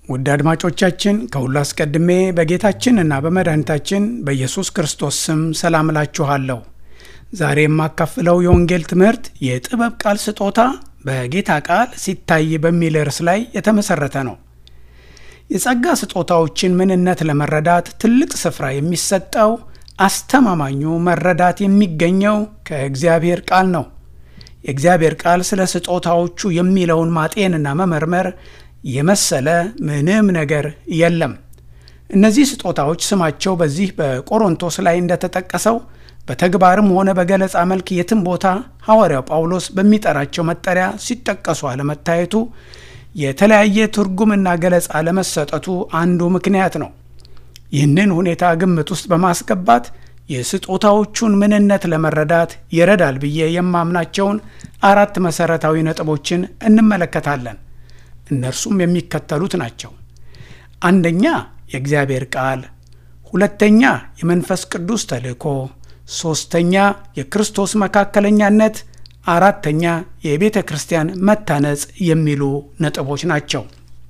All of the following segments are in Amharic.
ውድ አድማጮቻችን ከሁሉ አስቀድሜ በጌታችን እና በመድኃኒታችን በኢየሱስ ክርስቶስ ስም ሰላም እላችኋለሁ። ዛሬ የማካፍለው የወንጌል ትምህርት የጥበብ ቃል ስጦታ በጌታ ቃል ሲታይ በሚል ርዕስ ላይ የተመሠረተ ነው። የጸጋ ስጦታዎችን ምንነት ለመረዳት ትልቅ ስፍራ የሚሰጠው አስተማማኙ መረዳት የሚገኘው ከእግዚአብሔር ቃል ነው። የእግዚአብሔር ቃል ስለ ስጦታዎቹ የሚለውን ማጤንና መመርመር የመሰለ ምንም ነገር የለም። እነዚህ ስጦታዎች ስማቸው በዚህ በቆሮንቶስ ላይ እንደተጠቀሰው በተግባርም ሆነ በገለጻ መልክ የትም ቦታ ሐዋርያው ጳውሎስ በሚጠራቸው መጠሪያ ሲጠቀሱ አለመታየቱ የተለያየ ትርጉምና ገለጻ ለመሰጠቱ አንዱ ምክንያት ነው። ይህንን ሁኔታ ግምት ውስጥ በማስገባት የስጦታዎቹን ምንነት ለመረዳት ይረዳል ብዬ የማምናቸውን አራት መሠረታዊ ነጥቦችን እንመለከታለን። እነርሱም የሚከተሉት ናቸው። አንደኛ የእግዚአብሔር ቃል፣ ሁለተኛ የመንፈስ ቅዱስ ተልእኮ፣ ሦስተኛ የክርስቶስ መካከለኛነት፣ አራተኛ የቤተ ክርስቲያን መታነጽ የሚሉ ነጥቦች ናቸው።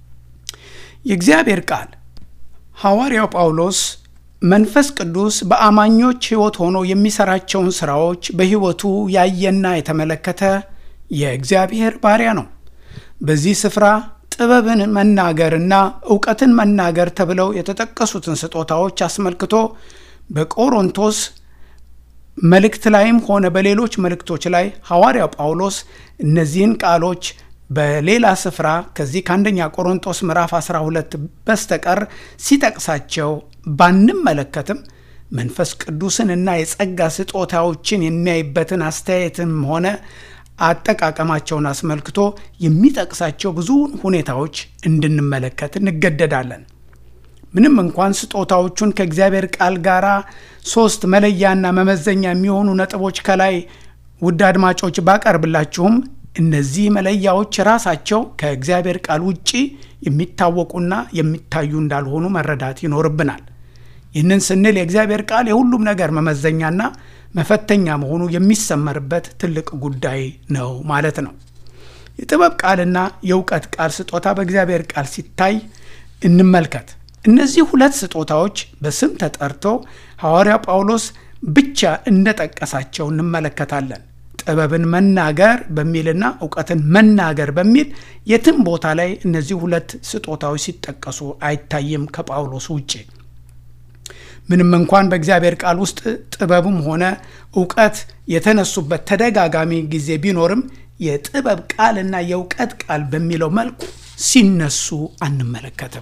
የእግዚአብሔር ቃል ሐዋርያው ጳውሎስ መንፈስ ቅዱስ በአማኞች ሕይወት ሆኖ የሚሠራቸውን ሥራዎች በሕይወቱ ያየና የተመለከተ የእግዚአብሔር ባሪያ ነው። በዚህ ስፍራ ጥበብን መናገርና እውቀትን መናገር ተብለው የተጠቀሱትን ስጦታዎች አስመልክቶ በቆሮንቶስ መልእክት ላይም ሆነ በሌሎች መልእክቶች ላይ ሐዋርያው ጳውሎስ እነዚህን ቃሎች በሌላ ስፍራ ከዚህ ከአንደኛ ቆሮንቶስ ምዕራፍ 12 በስተቀር ሲጠቅሳቸው ባንመለከትም መንፈስ ቅዱስንና የጸጋ ስጦታዎችን የሚያይበትን አስተያየትም ሆነ አጠቃቀማቸውን አስመልክቶ የሚጠቅሳቸው ብዙ ሁኔታዎች እንድንመለከት እንገደዳለን። ምንም እንኳን ስጦታዎቹን ከእግዚአብሔር ቃል ጋር ሶስት መለያና መመዘኛ የሚሆኑ ነጥቦች ከላይ ውድ አድማጮች ባቀርብላችሁም እነዚህ መለያዎች ራሳቸው ከእግዚአብሔር ቃል ውጪ የሚታወቁና የሚታዩ እንዳልሆኑ መረዳት ይኖርብናል። ይህንን ስንል የእግዚአብሔር ቃል የሁሉም ነገር መመዘኛና መፈተኛ መሆኑ የሚሰመርበት ትልቅ ጉዳይ ነው ማለት ነው። የጥበብ ቃልና የእውቀት ቃል ስጦታ በእግዚአብሔር ቃል ሲታይ እንመልከት። እነዚህ ሁለት ስጦታዎች በስም ተጠርቶ ሐዋርያ ጳውሎስ ብቻ እንደጠቀሳቸው እንመለከታለን። ጥበብን መናገር በሚልና እውቀትን መናገር በሚል የትም ቦታ ላይ እነዚህ ሁለት ስጦታዎች ሲጠቀሱ አይታይም ከጳውሎስ ውጭ። ምንም እንኳን በእግዚአብሔር ቃል ውስጥ ጥበብም ሆነ እውቀት የተነሱበት ተደጋጋሚ ጊዜ ቢኖርም የጥበብ ቃልና የእውቀት ቃል በሚለው መልኩ ሲነሱ አንመለከትም።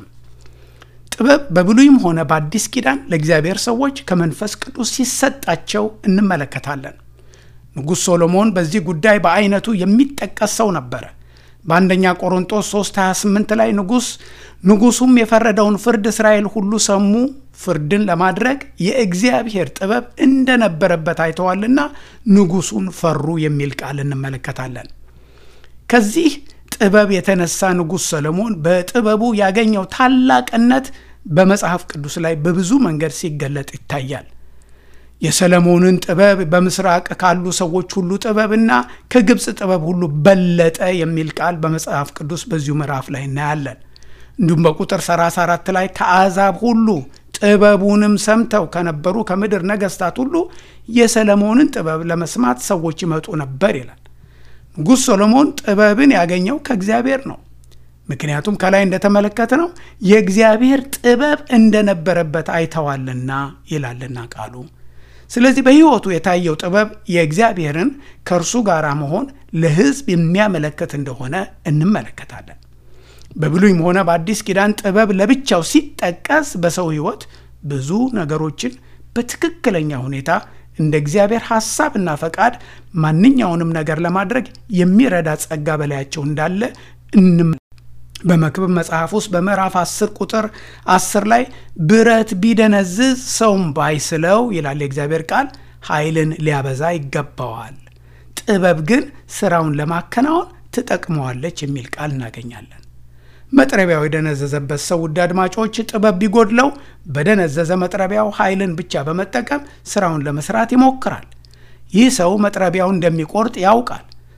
ጥበብ በብሉይም ሆነ በአዲስ ኪዳን ለእግዚአብሔር ሰዎች ከመንፈስ ቅዱስ ሲሰጣቸው እንመለከታለን። ንጉሥ ሶሎሞን በዚህ ጉዳይ በአይነቱ የሚጠቀስ ሰው ነበረ። በአንደኛ ቆሮንጦስ 3 28 ላይ ንጉሥ ንጉሡም የፈረደውን ፍርድ እስራኤል ሁሉ ሰሙ፣ ፍርድን ለማድረግ የእግዚአብሔር ጥበብ እንደነበረበት አይተዋልና ንጉሡን ፈሩ የሚል ቃል እንመለከታለን። ከዚህ ጥበብ የተነሳ ንጉሥ ሰሎሞን በጥበቡ ያገኘው ታላቅነት በመጽሐፍ ቅዱስ ላይ በብዙ መንገድ ሲገለጥ ይታያል። የሰለሞንን ጥበብ በምስራቅ ካሉ ሰዎች ሁሉ ጥበብና ከግብፅ ጥበብ ሁሉ በለጠ የሚል ቃል በመጽሐፍ ቅዱስ በዚሁ ምዕራፍ ላይ እናያለን። እንዲሁም በቁጥር 34 ላይ ከአሕዛብ ሁሉ ጥበቡንም ሰምተው ከነበሩ ከምድር ነገሥታት ሁሉ የሰለሞንን ጥበብ ለመስማት ሰዎች ይመጡ ነበር ይላል። ንጉሥ ሰሎሞን ጥበብን ያገኘው ከእግዚአብሔር ነው። ምክንያቱም ከላይ እንደተመለከተ ነው የእግዚአብሔር ጥበብ እንደነበረበት አይተዋልና ይላልና ቃሉ። ስለዚህ በሕይወቱ የታየው ጥበብ የእግዚአብሔርን ከእርሱ ጋር መሆን ለሕዝብ የሚያመለክት እንደሆነ እንመለከታለን። በብሉይም ሆነ በአዲስ ኪዳን ጥበብ ለብቻው ሲጠቀስ በሰው ሕይወት ብዙ ነገሮችን በትክክለኛ ሁኔታ እንደ እግዚአብሔር ሐሳብና ፈቃድ ማንኛውንም ነገር ለማድረግ የሚረዳ ጸጋ በላያቸው እንዳለ እንም በመክብብ መጽሐፍ ውስጥ በምዕራፍ 10 ቁጥር 10 ላይ ብረት ቢደነዝዝ ሰውም ባይስለው ይላል የእግዚአብሔር ቃል ኃይልን ሊያበዛ ይገባዋል፣ ጥበብ ግን ስራውን ለማከናወን ትጠቅመዋለች የሚል ቃል እናገኛለን። መጥረቢያው የደነዘዘበት ሰው ውድ አድማጮች ጥበብ ቢጎድለው በደነዘዘ መጥረቢያው ኃይልን ብቻ በመጠቀም ስራውን ለመስራት ይሞክራል። ይህ ሰው መጥረቢያው እንደሚቆርጥ ያውቃል።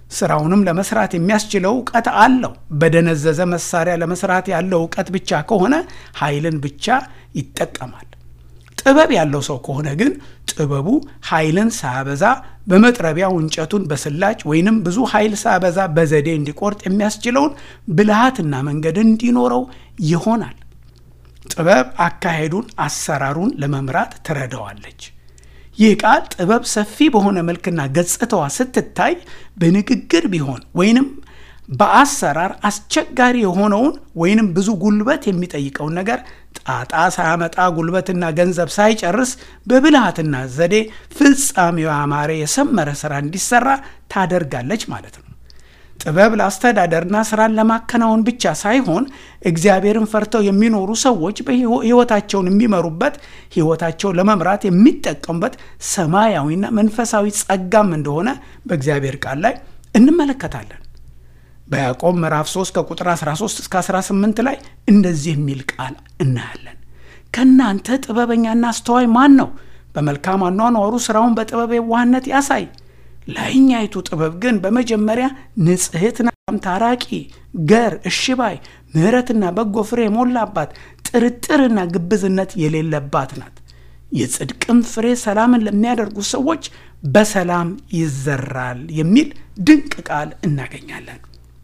ስራውንም ለመስራት የሚያስችለው እውቀት አለው። በደነዘዘ መሳሪያ ለመስራት ያለው እውቀት ብቻ ከሆነ ኃይልን ብቻ ይጠቀማል። ጥበብ ያለው ሰው ከሆነ ግን ጥበቡ ኃይልን ሳያበዛ በመጥረቢያው እንጨቱን በስላጭ ወይንም ብዙ ኃይል ሳያበዛ በዘዴ እንዲቆርጥ የሚያስችለውን ብልሃትና መንገድ እንዲኖረው ይሆናል። ጥበብ አካሄዱን፣ አሰራሩን ለመምራት ትረዳዋለች። ይህ ቃል ጥበብ ሰፊ በሆነ መልክና ገጽታዋ ስትታይ በንግግር ቢሆን ወይንም በአሰራር አስቸጋሪ የሆነውን ወይንም ብዙ ጉልበት የሚጠይቀውን ነገር ጣጣ ሳያመጣ ጉልበትና ገንዘብ ሳይጨርስ በብልሃትና ዘዴ ፍጻሜው ያማረ የሰመረ ስራ እንዲሰራ ታደርጋለች ማለት ነው። ጥበብ ለአስተዳደርና ስራን ለማከናወን ብቻ ሳይሆን እግዚአብሔርን ፈርተው የሚኖሩ ሰዎች በሕይወታቸውን የሚመሩበት ሕይወታቸውን ለመምራት የሚጠቀሙበት ሰማያዊና መንፈሳዊ ጸጋም እንደሆነ በእግዚአብሔር ቃል ላይ እንመለከታለን። በያዕቆብ ምዕራፍ 3 ከቁጥር 13 እስከ 18 ላይ እንደዚህ የሚል ቃል እናያለን። ከእናንተ ጥበበኛና አስተዋይ ማን ነው? በመልካም አኗኗሩ ሥራውን በጥበብ የዋህነት ያሳይ። ላይኛይቱ ጥበብ ግን በመጀመሪያ ንጽሕትና ታራቂ፣ ገር፣ እሽባይ፣ ምሕረትና በጎ ፍሬ የሞላባት ጥርጥርና ግብዝነት የሌለባት ናት። የጽድቅም ፍሬ ሰላምን ለሚያደርጉ ሰዎች በሰላም ይዘራል የሚል ድንቅ ቃል እናገኛለን።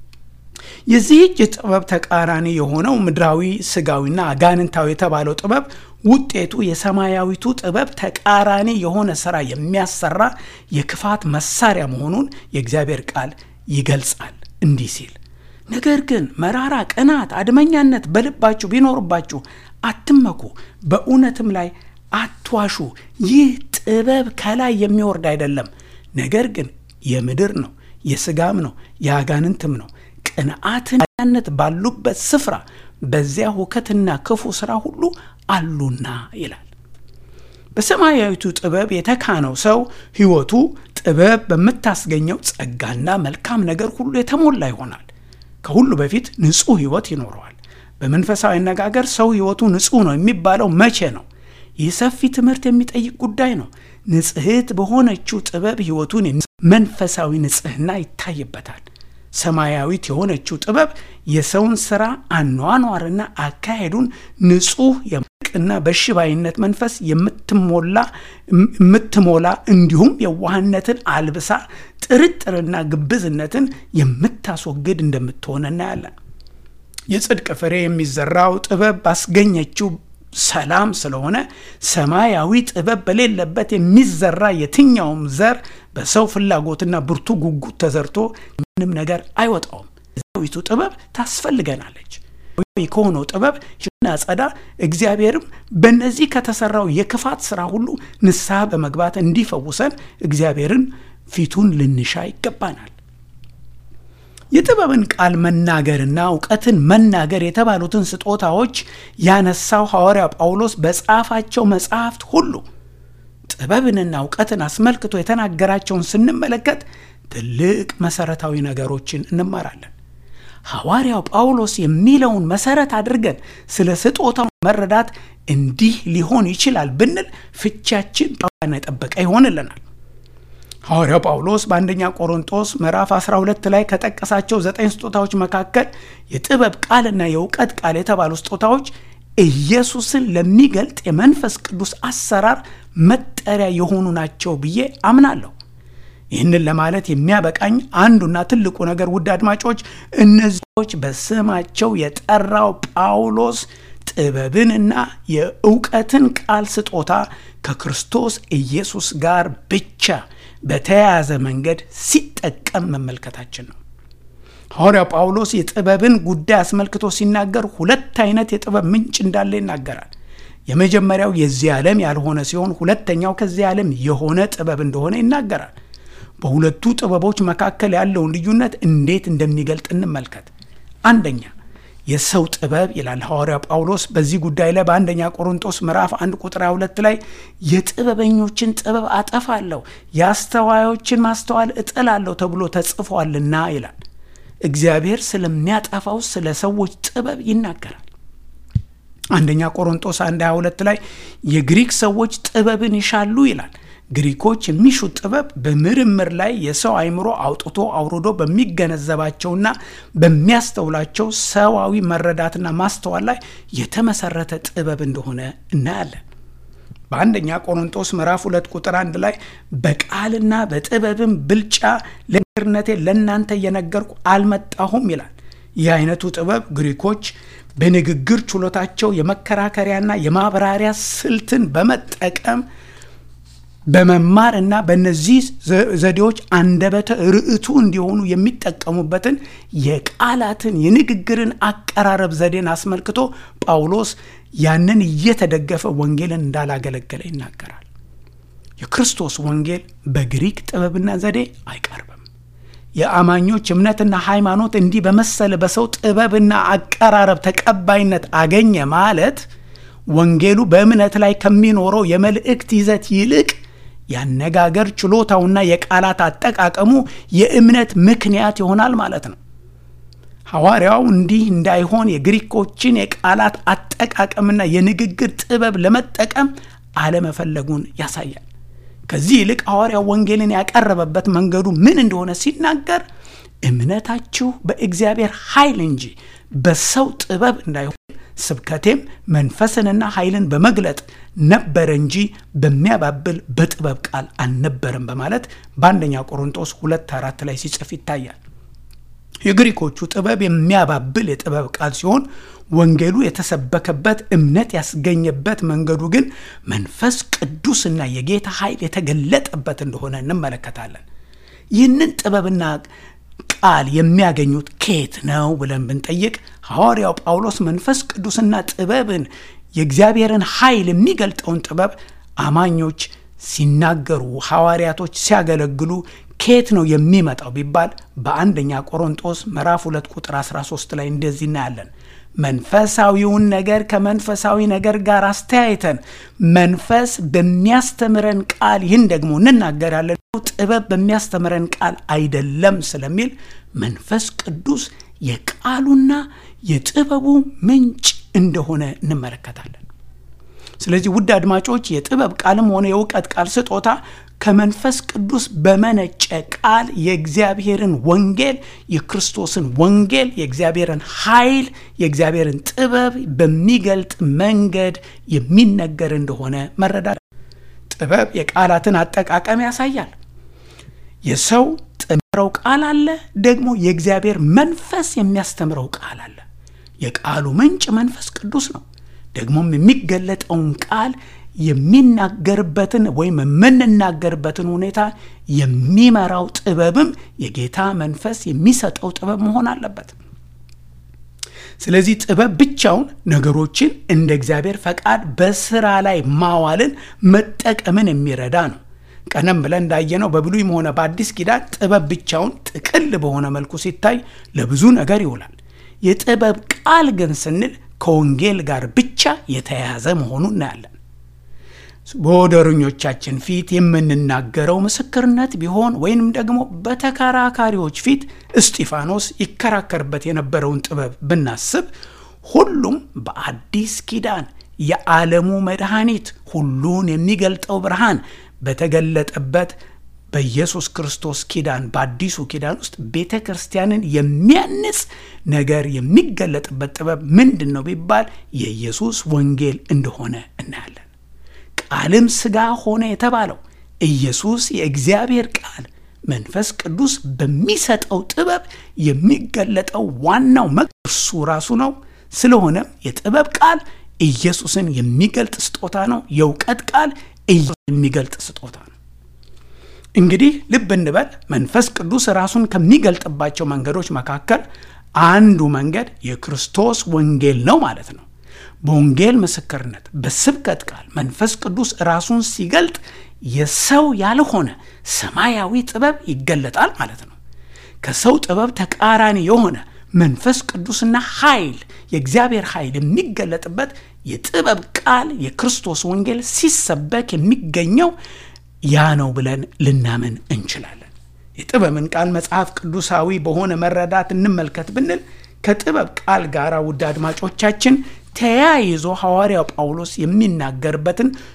የዚህች ጥበብ ተቃራኒ የሆነው ምድራዊ ስጋዊና አጋንንታዊ የተባለው ጥበብ ውጤቱ የሰማያዊቱ ጥበብ ተቃራኒ የሆነ ስራ የሚያሰራ የክፋት መሳሪያ መሆኑን የእግዚአብሔር ቃል ይገልጻል እንዲህ ሲል ነገር ግን መራራ ቅናት፣ አድመኛነት በልባችሁ ቢኖርባችሁ አትመኩ፣ በእውነትም ላይ አትዋሹ። ይህ ጥበብ ከላይ የሚወርድ አይደለም፣ ነገር ግን የምድር ነው፣ የስጋም ነው፣ የአጋንንትም ነው። ቅንዓትነት ባሉበት ስፍራ በዚያ ሁከትና ክፉ ሥራ ሁሉ አሉና ይላል። በሰማያዊቱ ጥበብ የተካነው ሰው ሕይወቱ ጥበብ በምታስገኘው ጸጋና መልካም ነገር ሁሉ የተሞላ ይሆናል። ከሁሉ በፊት ንጹሕ ሕይወት ይኖረዋል። በመንፈሳዊ አነጋገር ሰው ሕይወቱ ንጹሕ ነው የሚባለው መቼ ነው? ይህ ሰፊ ትምህርት የሚጠይቅ ጉዳይ ነው። ንጽሕት በሆነችው ጥበብ ሕይወቱን መንፈሳዊ ንጽሕና ይታይበታል። ሰማያዊት የሆነችው ጥበብ የሰውን ሥራ አኗኗርና አካሄዱን ንጹሕ የምቅና በሽባይነት መንፈስ የምትሞላ የምትሞላ እንዲሁም የዋህነትን አልብሳ ጥርጥርና ግብዝነትን የምታስወግድ እንደምትሆን እናያለን። የጽድቅ ፍሬ የሚዘራው ጥበብ ባስገኘችው ሰላም ስለሆነ ሰማያዊ ጥበብ በሌለበት የሚዘራ የትኛውም ዘር በሰው ፍላጎትና ብርቱ ጉጉት ተዘርቶ ምንም ነገር አይወጣውም። ዊቱ ጥበብ ታስፈልገናለች። ከሆነው ጥበብ ናጸዳ እግዚአብሔርም በእነዚህ ከተሰራው የክፋት ስራ ሁሉ ንስሐ በመግባት እንዲፈውሰን እግዚአብሔርን ፊቱን ልንሻ ይገባናል። የጥበብን ቃል መናገርና እውቀትን መናገር የተባሉትን ስጦታዎች ያነሳው ሐዋርያ ጳውሎስ በጻፋቸው መጽሐፍት ሁሉ ጥበብንና እውቀትን አስመልክቶ የተናገራቸውን ስንመለከት ትልቅ መሰረታዊ ነገሮችን እንማራለን። ሐዋርያው ጳውሎስ የሚለውን መሰረት አድርገን ስለ ስጦታው መረዳት እንዲህ ሊሆን ይችላል ብንል ፍቻችን ጳውሎስን የጠበቀ ይሆንልናል። ሐዋርያው ጳውሎስ በአንደኛ ቆሮንጦስ ምዕራፍ 12 ላይ ከጠቀሳቸው ዘጠኝ ስጦታዎች መካከል የጥበብ ቃልና የእውቀት ቃል የተባሉ ስጦታዎች ኢየሱስን ለሚገልጥ የመንፈስ ቅዱስ አሰራር መጠሪያ የሆኑ ናቸው ብዬ አምናለሁ። ይህንን ለማለት የሚያበቃኝ አንዱና ትልቁ ነገር ውድ አድማጮች፣ እነዚዎች በስማቸው የጠራው ጳውሎስ ጥበብንና የእውቀትን ቃል ስጦታ ከክርስቶስ ኢየሱስ ጋር ብቻ በተያያዘ መንገድ ሲጠቀም መመልከታችን ነው። ሐዋርያው ጳውሎስ የጥበብን ጉዳይ አስመልክቶ ሲናገር ሁለት አይነት የጥበብ ምንጭ እንዳለ ይናገራል። የመጀመሪያው የዚህ ዓለም ያልሆነ ሲሆን ሁለተኛው ከዚህ ዓለም የሆነ ጥበብ እንደሆነ ይናገራል። በሁለቱ ጥበቦች መካከል ያለውን ልዩነት እንዴት እንደሚገልጥ እንመልከት። አንደኛ የሰው ጥበብ ይላል ሐዋርያ ጳውሎስ በዚህ ጉዳይ ላይ በአንደኛ ቆሮንጦስ ምዕራፍ አንድ ቁጥር ሁለት ላይ የጥበበኞችን ጥበብ አጠፋለሁ፣ የአስተዋዮችን ማስተዋል እጥላለሁ ተብሎ ተጽፏልና ይላል። እግዚአብሔር ስለሚያጠፋው ስለ ሰዎች ጥበብ ይናገራል። አንደኛ ቆሮንጦስ አንድ 22 ላይ የግሪክ ሰዎች ጥበብን ይሻሉ ይላል። ግሪኮች የሚሹት ጥበብ በምርምር ላይ የሰው አእምሮ አውጥቶ አውርዶ በሚገነዘባቸውና በሚያስተውላቸው ሰዋዊ መረዳትና ማስተዋል ላይ የተመሰረተ ጥበብ እንደሆነ እናያለን። በአንደኛ ቆሮንጦስ ምዕራፍ ሁለት ቁጥር አንድ ላይ በቃልና በጥበብም ብልጫ ለምስክርነቴ ለእናንተ እየነገርኩ አልመጣሁም ይላል። ይህ አይነቱ ጥበብ ግሪኮች በንግግር ችሎታቸው የመከራከሪያና የማብራሪያ ስልትን በመጠቀም በመማር እና በእነዚህ ዘዴዎች አንደበተ ርዕቱ እንዲሆኑ የሚጠቀሙበትን የቃላትን የንግግርን አቀራረብ ዘዴን አስመልክቶ ጳውሎስ ያንን እየተደገፈ ወንጌልን እንዳላገለገለ ይናገራል። የክርስቶስ ወንጌል በግሪክ ጥበብና ዘዴ አይቀርብም። የአማኞች እምነትና ሃይማኖት እንዲህ በመሰለ በሰው ጥበብና አቀራረብ ተቀባይነት አገኘ ማለት ወንጌሉ በእምነት ላይ ከሚኖረው የመልእክት ይዘት ይልቅ ያነጋገር ችሎታውና የቃላት አጠቃቀሙ የእምነት ምክንያት ይሆናል ማለት ነው። ሐዋርያው እንዲህ እንዳይሆን የግሪኮችን የቃላት አጠቃቀምና የንግግር ጥበብ ለመጠቀም አለመፈለጉን ያሳያል። ከዚህ ይልቅ ሐዋርያው ወንጌልን ያቀረበበት መንገዱ ምን እንደሆነ ሲናገር እምነታችሁ በእግዚአብሔር ኃይል እንጂ በሰው ጥበብ እንዳይሆን ስብከቴም መንፈስንና ኃይልን በመግለጥ ነበረ እንጂ በሚያባብል በጥበብ ቃል አልነበረም በማለት በአንደኛ ቆሮንጦስ ሁለት አራት ላይ ሲጽፍ ይታያል። የግሪኮቹ ጥበብ የሚያባብል የጥበብ ቃል ሲሆን ወንጌሉ የተሰበከበት እምነት ያስገኘበት መንገዱ ግን መንፈስ ቅዱስና የጌታ ኃይል የተገለጠበት እንደሆነ እንመለከታለን። ይህንን ጥበብና ቃል የሚያገኙት ከየት ነው ብለን ብንጠይቅ ሐዋርያው ጳውሎስ መንፈስ ቅዱስና ጥበብን የእግዚአብሔርን ኃይል የሚገልጠውን ጥበብ አማኞች ሲናገሩ፣ ሐዋርያቶች ሲያገለግሉ ከየት ነው የሚመጣው ቢባል በአንደኛ ቆሮንጦስ ምዕራፍ 2 ቁጥር 13 ላይ እንደዚህ እናያለን። መንፈሳዊውን ነገር ከመንፈሳዊ ነገር ጋር አስተያይተን መንፈስ በሚያስተምረን ቃል ይህን ደግሞ እንናገራለን፣ ጥበብ በሚያስተምረን ቃል አይደለም ስለሚል መንፈስ ቅዱስ የቃሉና የጥበቡ ምንጭ እንደሆነ እንመለከታለን። ስለዚህ ውድ አድማጮች የጥበብ ቃልም ሆነ የእውቀት ቃል ስጦታ ከመንፈስ ቅዱስ በመነጨ ቃል የእግዚአብሔርን ወንጌል የክርስቶስን ወንጌል የእግዚአብሔርን ኃይል የእግዚአብሔርን ጥበብ በሚገልጥ መንገድ የሚነገር እንደሆነ መረዳት። ጥበብ የቃላትን አጠቃቀም ያሳያል። የሰው ጥምረው ቃል አለ፣ ደግሞ የእግዚአብሔር መንፈስ የሚያስተምረው ቃል አለ። የቃሉ ምንጭ መንፈስ ቅዱስ ነው። ደግሞም የሚገለጠውን ቃል የሚናገርበትን ወይም የምንናገርበትን ሁኔታ የሚመራው ጥበብም የጌታ መንፈስ የሚሰጠው ጥበብ መሆን አለበት። ስለዚህ ጥበብ ብቻውን ነገሮችን እንደ እግዚአብሔር ፈቃድ በስራ ላይ ማዋልን መጠቀምን የሚረዳ ነው። ቀደም ብለን እንዳየነው በብሉይም ሆነ በአዲስ ኪዳን ጥበብ ብቻውን ጥቅል በሆነ መልኩ ሲታይ ለብዙ ነገር ይውላል። የጥበብ ቃል ግን ስንል ከወንጌል ጋር ብቻ የተያያዘ መሆኑን እናያለን። በወደረኞቻችን ፊት የምንናገረው ምስክርነት ቢሆን ወይንም ደግሞ በተከራካሪዎች ፊት እስጢፋኖስ ይከራከርበት የነበረውን ጥበብ ብናስብ ሁሉም በአዲስ ኪዳን የዓለሙ መድኃኒት ሁሉን የሚገልጠው ብርሃን በተገለጠበት በኢየሱስ ክርስቶስ ኪዳን በአዲሱ ኪዳን ውስጥ ቤተ ክርስቲያንን የሚያንጽ ነገር የሚገለጥበት ጥበብ ምንድን ነው ቢባል የኢየሱስ ወንጌል እንደሆነ እናያለን። ቃልም ሥጋ ሆነ የተባለው ኢየሱስ የእግዚአብሔር ቃል መንፈስ ቅዱስ በሚሰጠው ጥበብ የሚገለጠው ዋናው መ እርሱ ራሱ ነው። ስለሆነም የጥበብ ቃል ኢየሱስን የሚገልጥ ስጦታ ነው። የእውቀት ቃል ኢየሱስ የሚገልጥ ስጦታ ነው። እንግዲህ ልብ እንበል፣ መንፈስ ቅዱስ ራሱን ከሚገልጥባቸው መንገዶች መካከል አንዱ መንገድ የክርስቶስ ወንጌል ነው ማለት ነው። በወንጌል ምስክርነት፣ በስብከት ቃል መንፈስ ቅዱስ ራሱን ሲገልጥ የሰው ያልሆነ ሰማያዊ ጥበብ ይገለጣል ማለት ነው። ከሰው ጥበብ ተቃራኒ የሆነ መንፈስ ቅዱስና ኃይል የእግዚአብሔር ኃይል የሚገለጥበት የጥበብ ቃል የክርስቶስ ወንጌል ሲሰበክ የሚገኘው ያ ነው ብለን ልናምን እንችላለን። የጥበብን ቃል መጽሐፍ ቅዱሳዊ በሆነ መረዳት እንመልከት ብንል ከጥበብ ቃል ጋር ውድ አድማጮቻችን ተያይዞ ሐዋርያው ጳውሎስ የሚናገርበትን ትልቁ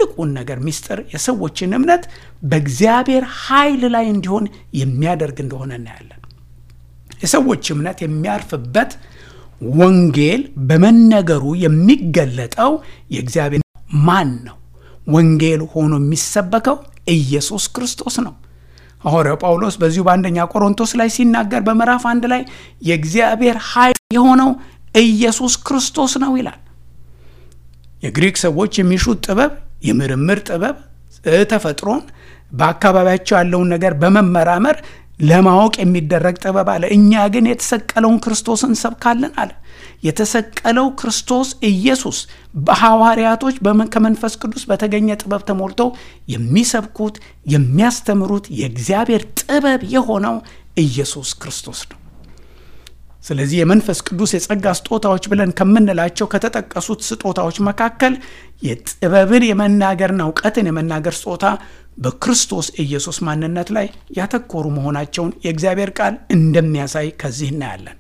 ትልቁን ነገር ሚስጥር የሰዎችን እምነት በእግዚአብሔር ኃይል ላይ እንዲሆን የሚያደርግ እንደሆነ እናያለን። የሰዎች እምነት የሚያርፍበት ወንጌል በመነገሩ የሚገለጠው የእግዚአብሔር ማን ነው? ወንጌል ሆኖ የሚሰበከው ኢየሱስ ክርስቶስ ነው። ሐዋርያው ጳውሎስ በዚሁ በአንደኛ ቆሮንቶስ ላይ ሲናገር በምዕራፍ አንድ ላይ የእግዚአብሔር ኃይል የሆነው ኢየሱስ ክርስቶስ ነው ይላል። የግሪክ ሰዎች የሚሹት ጥበብ የምርምር ጥበብ ተፈጥሮን በአካባቢያቸው ያለውን ነገር በመመራመር ለማወቅ የሚደረግ ጥበብ አለ። እኛ ግን የተሰቀለውን ክርስቶስን እንሰብካለን አለ። የተሰቀለው ክርስቶስ ኢየሱስ በሐዋርያቶች ከመንፈስ ቅዱስ በተገኘ ጥበብ ተሞልተው የሚሰብኩት የሚያስተምሩት የእግዚአብሔር ጥበብ የሆነው ኢየሱስ ክርስቶስ ነው። ስለዚህ የመንፈስ ቅዱስ የጸጋ ስጦታዎች ብለን ከምንላቸው ከተጠቀሱት ስጦታዎች መካከል የጥበብን የመናገርና እውቀትን የመናገር ስጦታ በክርስቶስ ኢየሱስ ማንነት ላይ ያተኮሩ መሆናቸውን የእግዚአብሔር ቃል እንደሚያሳይ ከዚህ እናያለን።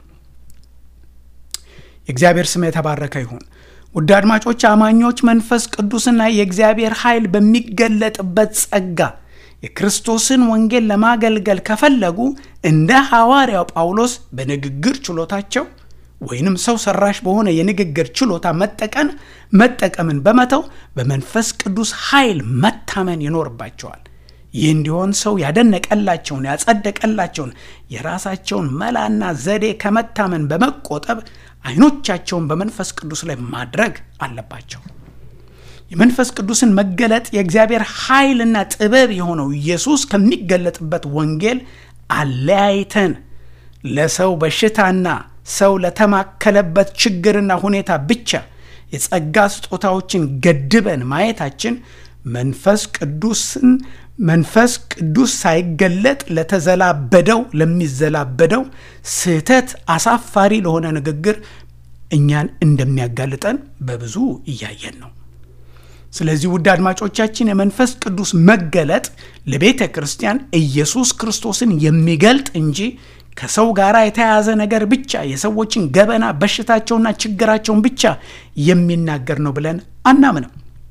የእግዚአብሔር ስም የተባረከ ይሁን። ውድ አድማጮች፣ አማኞች መንፈስ ቅዱስና የእግዚአብሔር ኃይል በሚገለጥበት ጸጋ የክርስቶስን ወንጌል ለማገልገል ከፈለጉ እንደ ሐዋርያው ጳውሎስ በንግግር ችሎታቸው ወይንም ሰው ሰራሽ በሆነ የንግግር ችሎታ መጠቀን መጠቀምን በመተው በመንፈስ ቅዱስ ኃይል መታመን ይኖርባቸዋል። ይህ እንዲሆን ሰው ያደነቀላቸውን ያጸደቀላቸውን የራሳቸውን መላና ዘዴ ከመታመን በመቆጠብ አይኖቻቸውን በመንፈስ ቅዱስ ላይ ማድረግ አለባቸው። የመንፈስ ቅዱስን መገለጥ የእግዚአብሔር ኃይልና ጥበብ የሆነው ኢየሱስ ከሚገለጥበት ወንጌል አለያይተን ለሰው በሽታና ሰው ለተማከለበት ችግርና ሁኔታ ብቻ የጸጋ ስጦታዎችን ገድበን ማየታችን መንፈስ ቅዱስን መንፈስ ቅዱስ ሳይገለጥ ለተዘላበደው ለሚዘላበደው ስህተት አሳፋሪ ለሆነ ንግግር እኛን እንደሚያጋልጠን በብዙ እያየን ነው። ስለዚህ ውድ አድማጮቻችን የመንፈስ ቅዱስ መገለጥ ለቤተ ክርስቲያን ኢየሱስ ክርስቶስን የሚገልጥ እንጂ ከሰው ጋር የተያያዘ ነገር ብቻ የሰዎችን ገበና በሽታቸውና ችግራቸውን ብቻ የሚናገር ነው ብለን አናምንም።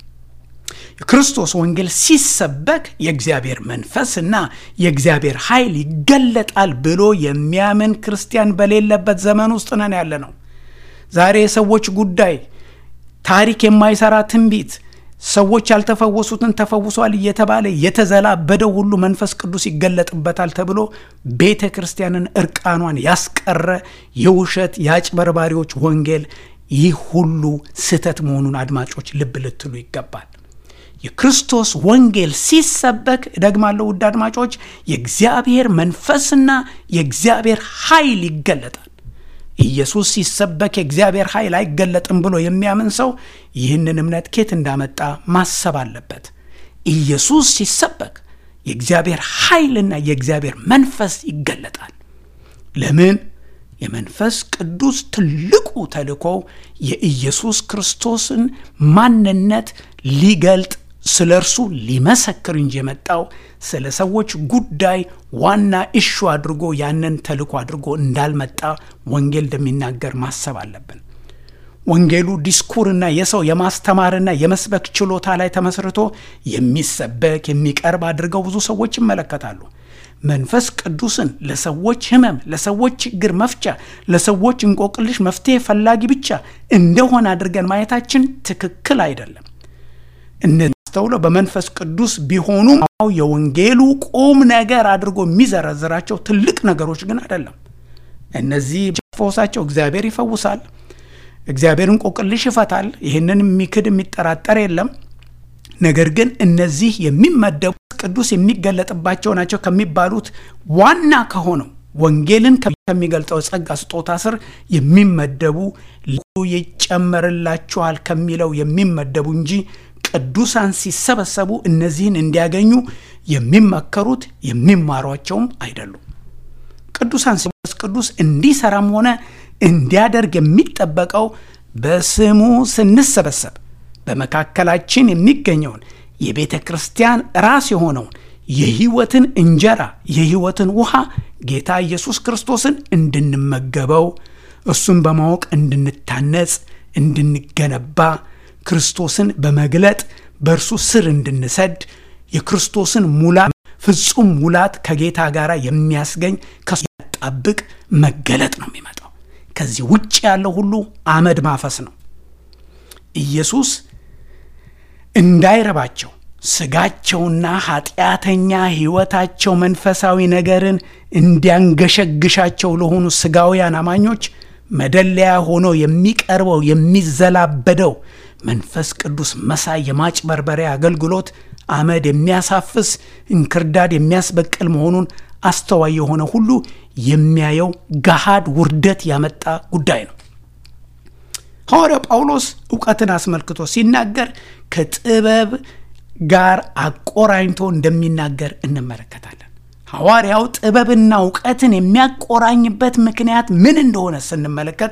የክርስቶስ ወንጌል ሲሰበክ የእግዚአብሔር መንፈስና የእግዚአብሔር ኃይል ይገለጣል ብሎ የሚያምን ክርስቲያን በሌለበት ዘመን ውስጥ ነን ያለ ነው። ዛሬ የሰዎች ጉዳይ ታሪክ የማይሰራ ትንቢት ሰዎች ያልተፈወሱትን ተፈውሷል እየተባለ የተዘላበደው ሁሉ መንፈስ ቅዱስ ይገለጥበታል ተብሎ ቤተ ክርስቲያንን እርቃኗን ያስቀረ የውሸት የአጭበርባሪዎች ወንጌል ይህ ሁሉ ስህተት መሆኑን አድማጮች ልብ ልትሉ ይገባል። የክርስቶስ ወንጌል ሲሰበክ ደግማለሁ፣ ውድ አድማጮች የእግዚአብሔር መንፈስና የእግዚአብሔር ኃይል ይገለጣል። ኢየሱስ ሲሰበክ የእግዚአብሔር ኃይል አይገለጥም ብሎ የሚያምን ሰው ይህንን እምነት ኬት እንዳመጣ ማሰብ አለበት። ኢየሱስ ሲሰበክ የእግዚአብሔር ኃይልና የእግዚአብሔር መንፈስ ይገለጣል። ለምን? የመንፈስ ቅዱስ ትልቁ ተልእኮ የኢየሱስ ክርስቶስን ማንነት ሊገልጥ ስለ እርሱ ሊመሰክር እንጂ የመጣው ስለ ሰዎች ጉዳይ ዋና እሹ አድርጎ ያንን ተልእኮ አድርጎ እንዳልመጣ ወንጌል እንደሚናገር ማሰብ አለብን። ወንጌሉ ዲስኩርና የሰው የማስተማርና የመስበክ ችሎታ ላይ ተመስርቶ የሚሰበክ የሚቀርብ አድርገው ብዙ ሰዎች ይመለከታሉ። መንፈስ ቅዱስን ለሰዎች ሕመም፣ ለሰዎች ችግር መፍቻ፣ ለሰዎች እንቆቅልሽ መፍትሄ ፈላጊ ብቻ እንደሆነ አድርገን ማየታችን ትክክል አይደለም። እነስተውለው በመንፈስ ቅዱስ ቢሆኑ የወንጌሉ ቁም ነገር አድርጎ የሚዘረዝራቸው ትልቅ ነገሮች ግን አይደለም። እነዚህ ፈውሳቸው እግዚአብሔር ይፈውሳል፣ እግዚአብሔር እንቆቅልሽ ይፈታል። ይህንን የሚክድ የሚጠራጠር የለም። ነገር ግን እነዚህ የሚመደቡ ቅዱስ የሚገለጥባቸው ናቸው ከሚባሉት ዋና ከሆነው ወንጌልን ከሚገልጠው ጸጋ ስጦታ ስር የሚመደቡ ይጨመርላችኋል ከሚለው የሚመደቡ እንጂ ቅዱሳን ሲሰበሰቡ እነዚህን እንዲያገኙ የሚመከሩት የሚማሯቸውም አይደሉም። ቅዱሳን ሲመስ ቅዱስ እንዲሰራም ሆነ እንዲያደርግ የሚጠበቀው በስሙ ስንሰበሰብ በመካከላችን የሚገኘውን የቤተ ክርስቲያን ራስ የሆነውን የሕይወትን እንጀራ የሕይወትን ውሃ ጌታ ኢየሱስ ክርስቶስን እንድንመገበው እሱን በማወቅ እንድንታነጽ እንድንገነባ ክርስቶስን በመግለጥ በእርሱ ስር እንድንሰድ የክርስቶስን ሙላት ፍጹም ሙላት ከጌታ ጋር የሚያስገኝ ከሱ ያጣብቅ መገለጥ ነው የሚመጣው። ከዚህ ውጭ ያለው ሁሉ አመድ ማፈስ ነው። ኢየሱስ እንዳይረባቸው ስጋቸውና ኃጢአተኛ ሕይወታቸው መንፈሳዊ ነገርን እንዲያንገሸግሻቸው ለሆኑ ስጋውያን አማኞች መደለያ ሆኖ የሚቀርበው የሚዘላበደው መንፈስ ቅዱስ መሳይ የማጭበርበሪያ አገልግሎት አመድ የሚያሳፍስ እንክርዳድ የሚያስበቅል መሆኑን አስተዋይ የሆነ ሁሉ የሚያየው ገሃድ ውርደት ያመጣ ጉዳይ ነው። ሐዋርያው ጳውሎስ እውቀትን አስመልክቶ ሲናገር ከጥበብ ጋር አቆራኝቶ እንደሚናገር እንመለከታለን። ሐዋርያው ጥበብና እውቀትን የሚያቆራኝበት ምክንያት ምን እንደሆነ ስንመለከት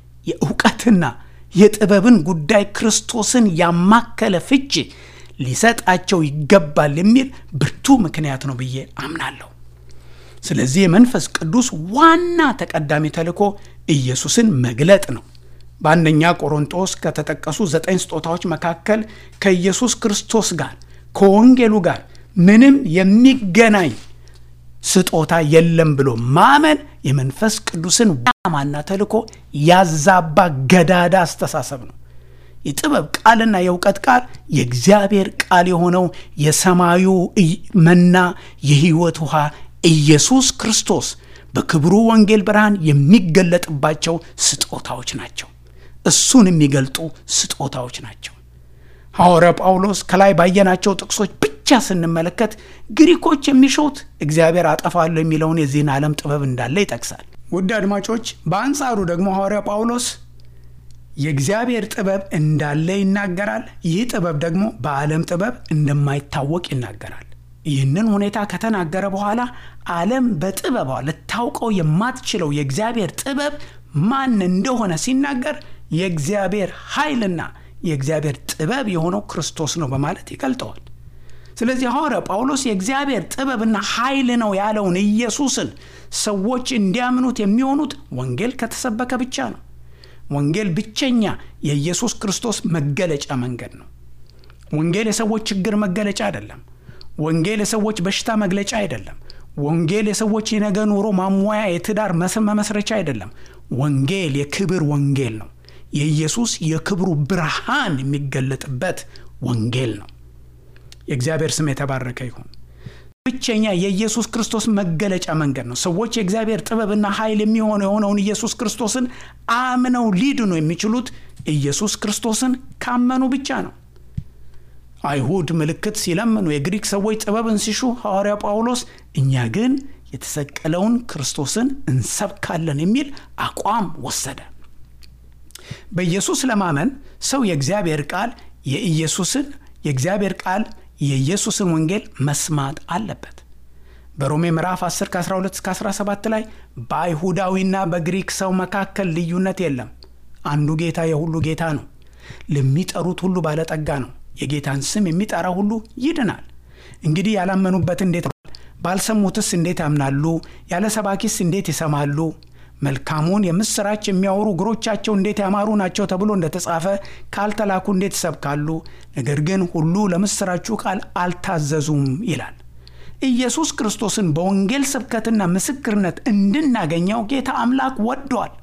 የእውቀትና የጥበብን ጉዳይ ክርስቶስን ያማከለ ፍቺ ሊሰጣቸው ይገባል የሚል ብርቱ ምክንያት ነው ብዬ አምናለሁ። ስለዚህ የመንፈስ ቅዱስ ዋና ተቀዳሚ ተልእኮ ኢየሱስን መግለጥ ነው። በአንደኛ ቆሮንጦስ ከተጠቀሱ ዘጠኝ ስጦታዎች መካከል ከኢየሱስ ክርስቶስ ጋር ከወንጌሉ ጋር ምንም የሚገናኝ ስጦታ የለም ብሎ ማመን የመንፈስ ቅዱስን ዋናማና ተልእኮ ያዛባ ገዳዳ አስተሳሰብ ነው። የጥበብ ቃልና የእውቀት ቃል የእግዚአብሔር ቃል የሆነው የሰማዩ መና የሕይወት ውሃ ኢየሱስ ክርስቶስ በክብሩ ወንጌል ብርሃን የሚገለጥባቸው ስጦታዎች ናቸው። እሱን የሚገልጡ ስጦታዎች ናቸው። ሐዋርያ ጳውሎስ ከላይ ባየናቸው ጥቅሶች ብቻ ስንመለከት ግሪኮች የሚሹት እግዚአብሔር አጠፋለሁ የሚለውን የዚህን ዓለም ጥበብ እንዳለ ይጠቅሳል። ውድ አድማጮች፣ በአንጻሩ ደግሞ ሐዋርያ ጳውሎስ የእግዚአብሔር ጥበብ እንዳለ ይናገራል። ይህ ጥበብ ደግሞ በዓለም ጥበብ እንደማይታወቅ ይናገራል። ይህንን ሁኔታ ከተናገረ በኋላ ዓለም በጥበቧ ልታውቀው የማትችለው የእግዚአብሔር ጥበብ ማን እንደሆነ ሲናገር የእግዚአብሔር ኃይልና የእግዚአብሔር ጥበብ የሆነው ክርስቶስ ነው በማለት ይገልጠዋል። ስለዚህ ሐዋርያ ጳውሎስ የእግዚአብሔር ጥበብና ኃይል ነው ያለውን ኢየሱስን ሰዎች እንዲያምኑት የሚሆኑት ወንጌል ከተሰበከ ብቻ ነው። ወንጌል ብቸኛ የኢየሱስ ክርስቶስ መገለጫ መንገድ ነው። ወንጌል የሰዎች ችግር መገለጫ አይደለም። ወንጌል የሰዎች በሽታ መግለጫ አይደለም። ወንጌል የሰዎች የነገ ኑሮ ማሟያ፣ የትዳር መመስረቻ አይደለም። ወንጌል የክብር ወንጌል ነው። የኢየሱስ የክብሩ ብርሃን የሚገለጥበት ወንጌል ነው። የእግዚአብሔር ስም የተባረከ ይሁን። ብቸኛ የኢየሱስ ክርስቶስ መገለጫ መንገድ ነው። ሰዎች የእግዚአብሔር ጥበብና ኃይል የሚሆነው የሆነውን ኢየሱስ ክርስቶስን አምነው ሊድኑ የሚችሉት ኢየሱስ ክርስቶስን ካመኑ ብቻ ነው። አይሁድ ምልክት ሲለምኑ፣ የግሪክ ሰዎች ጥበብን ሲሹ፣ ሐዋርያ ጳውሎስ እኛ ግን የተሰቀለውን ክርስቶስን እንሰብካለን የሚል አቋም ወሰደ። በኢየሱስ ለማመን ሰው የእግዚአብሔር ቃል የኢየሱስን የእግዚአብሔር ቃል የኢየሱስን ወንጌል መስማት አለበት። በሮሜ ምዕራፍ 10 ከ12 እስከ 17 ላይ በአይሁዳዊና በግሪክ ሰው መካከል ልዩነት የለም፣ አንዱ ጌታ የሁሉ ጌታ ነው፣ ለሚጠሩት ሁሉ ባለጠጋ ነው፣ የጌታን ስም የሚጠራ ሁሉ ይድናል። እንግዲህ ያላመኑበት እንዴት ባልሰሙትስ እንዴት ያምናሉ? ያለ ሰባኪስ እንዴት ይሰማሉ? መልካሙን የምስራች የሚያወሩ እግሮቻቸው እንዴት ያማሩ ናቸው ተብሎ እንደተጻፈ ካልተላኩ እንዴት ይሰብካሉ? ነገር ግን ሁሉ ለምስራቹ ቃል አልታዘዙም ይላል። ኢየሱስ ክርስቶስን በወንጌል ስብከትና ምስክርነት እንድናገኘው ጌታ አምላክ ወዷል።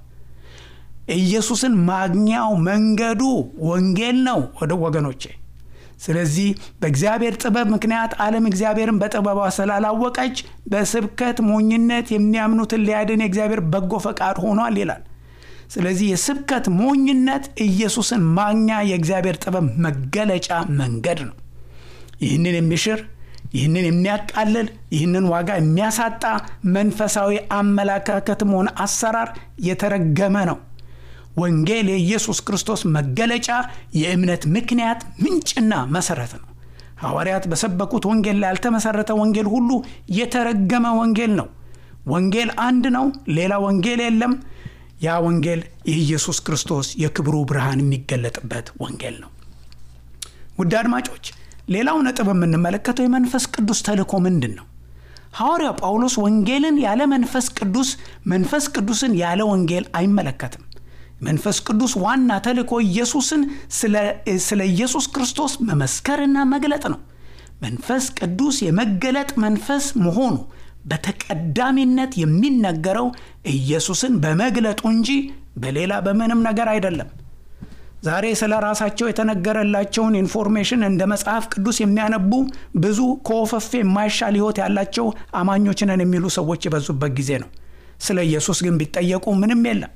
ኢየሱስን ማግኛው መንገዱ ወንጌል ነው ወደ ወገኖቼ። ስለዚህ በእግዚአብሔር ጥበብ ምክንያት ዓለም እግዚአብሔርን በጥበቧ ስላላወቀች በስብከት ሞኝነት የሚያምኑትን ሊያድን የእግዚአብሔር በጎ ፈቃድ ሆኗል ይላል። ስለዚህ የስብከት ሞኝነት ኢየሱስን ማግኛ የእግዚአብሔር ጥበብ መገለጫ መንገድ ነው። ይህንን የሚሽር ይህንን የሚያቃልል ይህንን ዋጋ የሚያሳጣ መንፈሳዊ አመለካከትም ሆነ አሰራር የተረገመ ነው። ወንጌል የኢየሱስ ክርስቶስ መገለጫ የእምነት ምክንያት ምንጭና መሰረት ነው። ሐዋርያት በሰበኩት ወንጌል ላይ ያልተመሰረተ ወንጌል ሁሉ የተረገመ ወንጌል ነው። ወንጌል አንድ ነው፣ ሌላ ወንጌል የለም። ያ ወንጌል የኢየሱስ ክርስቶስ የክብሩ ብርሃን የሚገለጥበት ወንጌል ነው። ውድ አድማጮች፣ ሌላው ነጥብ የምንመለከተው የመንፈስ ቅዱስ ተልእኮ ምንድን ነው? ሐዋርያው ጳውሎስ ወንጌልን ያለ መንፈስ ቅዱስ፣ መንፈስ ቅዱስን ያለ ወንጌል አይመለከትም። መንፈስ ቅዱስ ዋና ተልእኮ ኢየሱስን ስለ ኢየሱስ ክርስቶስ መመስከርና መግለጥ ነው። መንፈስ ቅዱስ የመገለጥ መንፈስ መሆኑ በተቀዳሚነት የሚነገረው ኢየሱስን በመግለጡ እንጂ በሌላ በምንም ነገር አይደለም። ዛሬ ስለ ራሳቸው የተነገረላቸውን ኢንፎርሜሽን እንደ መጽሐፍ ቅዱስ የሚያነቡ ብዙ ከወፈፌ የማይሻል ሕይወት ያላቸው አማኞች ነን የሚሉ ሰዎች የበዙበት ጊዜ ነው። ስለ ኢየሱስ ግን ቢጠየቁ ምንም የለም።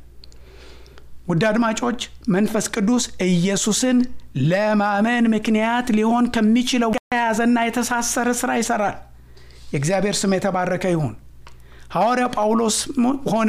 ውድ አድማጮች መንፈስ ቅዱስ ኢየሱስን ለማመን ምክንያት ሊሆን ከሚችለው የያዘና የተሳሰረ ስራ ይሰራል። የእግዚአብሔር ስም የተባረከ ይሁን። ሐዋርያ ጳውሎስ ሆነ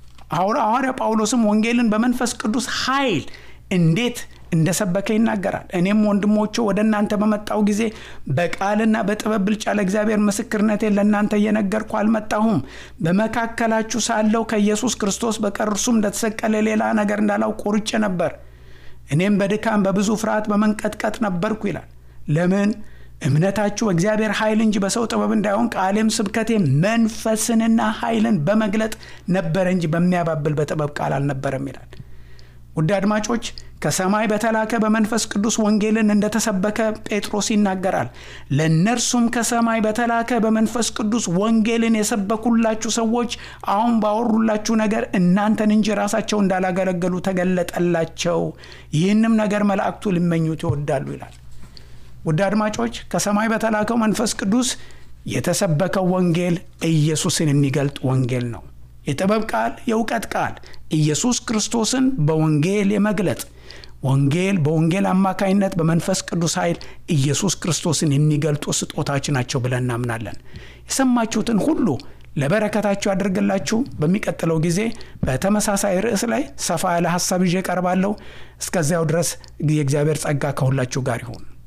ሐዋርያ ጳውሎስም ወንጌልን በመንፈስ ቅዱስ ኃይል እንዴት እንደሰበከ ይናገራል። እኔም ወንድሞቹ ወደ እናንተ በመጣው ጊዜ በቃልና በጥበብ ብልጫ ለእግዚአብሔር ምስክርነቴን ለእናንተ እየነገርኩ አልመጣሁም። በመካከላችሁ ሳለው ከኢየሱስ ክርስቶስ በቀር እርሱም እንደተሰቀለ ሌላ ነገር እንዳላውቅ ቆርጬ ነበር። እኔም በድካም በብዙ ፍርሃት በመንቀጥቀጥ ነበርኩ ይላል። ለምን? እምነታችሁ በእግዚአብሔር ኃይል እንጂ በሰው ጥበብ እንዳይሆን ቃሌም ስብከቴ መንፈስንና ኃይልን በመግለጥ ነበረ እንጂ በሚያባብል በጥበብ ቃል አልነበረም ይላል። ውድ አድማጮች ከሰማይ በተላከ በመንፈስ ቅዱስ ወንጌልን እንደተሰበከ ጴጥሮስ ይናገራል። ለእነርሱም ከሰማይ በተላከ በመንፈስ ቅዱስ ወንጌልን የሰበኩላችሁ ሰዎች አሁን ባወሩላችሁ ነገር እናንተን እንጂ ራሳቸው እንዳላገለገሉ ተገለጠላቸው። ይህንም ነገር መላእክቱ ሊመኙት ይወዳሉ ይላል። ውድ አድማጮች ከሰማይ በተላከው መንፈስ ቅዱስ የተሰበከው ወንጌል ኢየሱስን የሚገልጥ ወንጌል ነው። የጥበብ ቃል፣ የእውቀት ቃል ኢየሱስ ክርስቶስን በወንጌል የመግለጥ ወንጌል በወንጌል አማካይነት በመንፈስ ቅዱስ ኃይል ኢየሱስ ክርስቶስን የሚገልጡ ስጦታዎች ናቸው ብለን እናምናለን። የሰማችሁትን ሁሉ ለበረከታችሁ ያደርግላችሁ። በሚቀጥለው ጊዜ በተመሳሳይ ርዕስ ላይ ሰፋ ያለ ሀሳብ ይዤ ቀርባለሁ። እስከዚያው ድረስ የእግዚአብሔር ጸጋ ከሁላችሁ ጋር ይሁን።